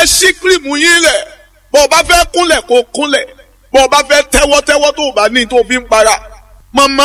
ṣí kírìmù yín lẹ̀ bó o bá fẹ́ kúnlẹ̀ kó kúnlẹ̀ bó o bá fẹ́ tẹ́wọ́ tẹ́wọ́ tó o bá ní tó o fi ń para. màmá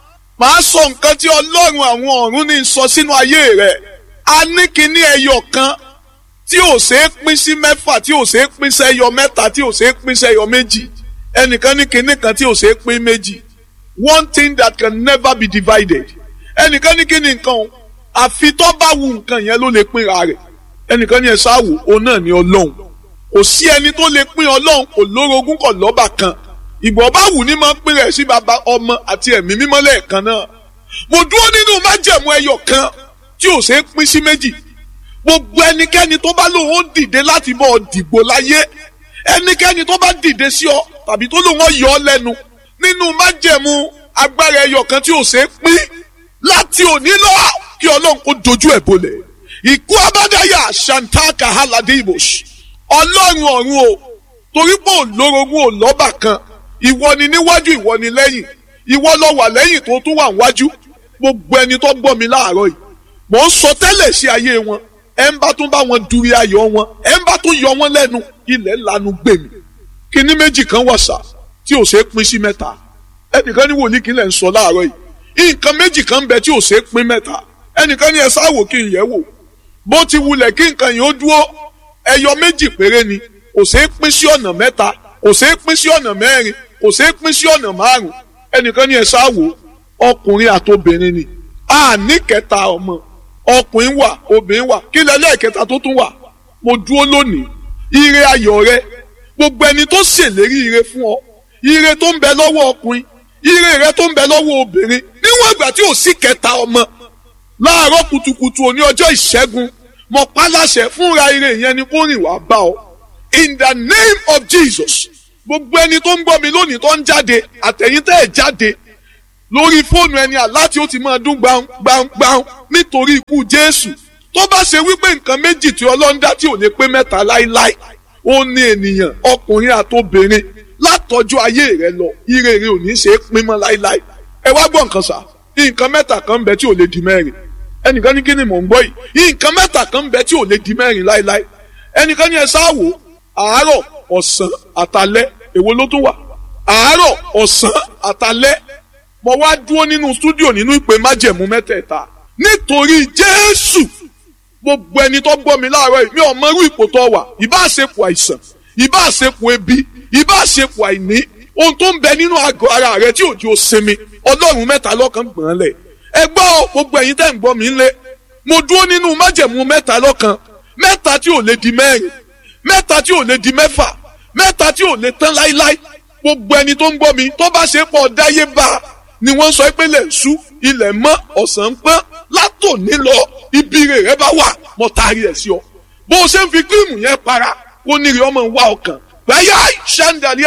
màá sọ nǹkan tí ọlọ́run àwọn ọ̀run ní sọ sínú ayé rẹ̀ a ní kíní ẹyọ kan tí ò ṣeé pín sí mẹ́fà tí ò ṣeé pín sẹ́yọ mẹ́ta tí ò ṣeé pín sẹ́yọ méjì ẹnìkan ní kíní kan tí ò ṣeé pín méjì one thing that can never be divided ẹnìkan ní kíní nǹkan o àfi tó bá wu nǹkan yẹn ló lè pínra rẹ̀ ẹnìkan ní ẹ sáwò òun náà ní ọlọ́run kò sí ẹni tó lè pín ọlọ́run kò lórogún kò lọ́bà kan ìgbọ̀ bá wù ní máa ń pín rẹ̀ sí baba ọmọ àti ẹ̀mí mímọ́ lẹ́ẹ̀kan náà mo dúró nínú májẹ̀mú ẹyọ kan tí ò ṣeé pín sí méjì gbogbo ẹnikẹ́ni tó bá lòun ó dìde láti bọ́ ọ dìgbò láyé ẹnikẹ́ni tó bá dìde sí ọ tàbí tó lòun ó yọ ọ lẹ́nu nínú májẹ̀mú agbára ẹyọ kan tí ò ṣeé pín láti òní lọ kí ọlọ́run kó dojú ẹ̀ bolẹ̀ ìkú abádáyà shantaka haladimos ọlọ́run ọ̀run o torí pé òlórogún ò lọ́bà kan ìwọ ni níwájú ìwọ ni lẹ́yìn ìwọ lọ wà lẹ́yìn tó tún wà níwájú gbogbo ẹni tó gbọ́ mi láàárọ̀ yìí mò ń sọ tẹ́lẹ̀ sí ayé wọn ẹ ń bá tún bá wọn duri ayọ̀ wọn ẹ ń bá tún yọ wọn lẹ́nu ilẹ̀ lanu gbè mí kíní méjì kan wà sá tí ò ṣeé pín sí mẹ́ta ẹnìkan ní wòlíì kí n lẹ̀ ń sọ láàárọ̀ yìí nǹkan méjì kan bẹ tí ò ṣeé pín mẹ́ta ẹnìkan ní ẹ sáwò kí n yẹ̀ wò bó ti wulẹ̀ kí nǹkan yìí ó dúró ẹyọ méjì péré ni kò ṣeé pín sí ọ̀nà mẹ́ta kò ṣeé pín sí ọ̀nà mẹ́rin kò ṣeé pín sí ọ̀nà márùn ẹnìkan ní ẹ sáwò ọkùnrin àtobìnrin ni a ní kẹta ọmọ ọkùnrin wà obìnrin wà kí lẹ́lẹ́ kẹta tó tún wà mo dúró lónìí ire ayọ̀ rẹ gbogbo ẹni tó ṣèlérí ire fún ọ ire tó ń bẹ lọ́wọ́ ọkùnrin ire rẹ tó ń bẹ lọ́wọ́ obìnrin níwọ̀n ìgbà tí ò sí kẹta ọmọ láàárọ̀ kùtùkùtù òní ọjọ́ ìṣẹ́gun mo pa láṣẹ fúnra ire yẹn ni kó rìn wá bá ọ in the name of Jesus gbogbo ẹni tó ń gbọ́ mi lónìí tó ń jáde àtẹ̀yìntẹ́ ẹ̀ jáde lórí fóònù ẹni àláti ó ti máa dún gbàǹgbàǹgbàǹ nítorí ikú Jésù tó bá ṣe wípé nǹkan méjì tí Ọlọ́run dá tí ò lè pé mẹ́ta láíláí ó ní ènìyàn ọkùnrin àtobìnrin látọjú ayé rẹ lọ ire rẹ ò ní ṣe é pín mọ́ láíláí ẹ wá gbọ́ nǹkan sà nǹkan mẹ́ta kan ń bẹ tí ò lè di mẹ́rin ẹnìkan ní kí ni mò ń gbọ́ yìí nǹkan mẹ́ta kan ń bẹ tí ò lè di mẹ́rin láíláí ẹnìkan ní ẹ sáwò àárọ̀ ọ̀sán àtalẹ́ èwo ló tún wà àárọ̀ ọ̀sán àtalẹ́ mo wá dúró nínú stúdíò nínú ìpè májẹ̀mú mẹ́tẹ̀ẹ̀ta nítorí Jésù gbogbo ẹni tó gbọ́ mi láàárọ̀ yìí mi ò mọrú ipò tó wà ìbá àṣepọ̀ àìsàn ìbá àṣepọ̀ ebi ìbá àṣepọ̀ àìní ohun tó ń bẹ nínú àgọ́ ara rẹ tí òjò sinmi ọlọ́run mẹ́ta lọ́kàn gbọ̀n lẹ̀ ẹ gbọ́ gbogbo ẹ̀yin tẹ́ ń gbọ́ mi ńlẹ̀ mo dúró nínú májẹ̀mú mẹ́ta lọ́kàn mẹ́ta tí ò lè di mẹ́rin mẹ́ta tí ò lè di mẹ́fà mẹ́ta tí ò lè tán láíláí gbogbo ẹni tó ń gbọ́ mi tó bá ṣe pọ̀ dáyé bá a ni wọ́n sọ pé lè sú ilẹ̀ mọ́ ọ̀sán pọ́n látòní lọ ibi rẹ̀ rẹ bá wà mọ́ taari ẹ̀ sí ọ bó o ṣe ń fi kírìmù yẹn para kó níri ọmọ wa ọkàn báyà ṣẹ́ńdàlí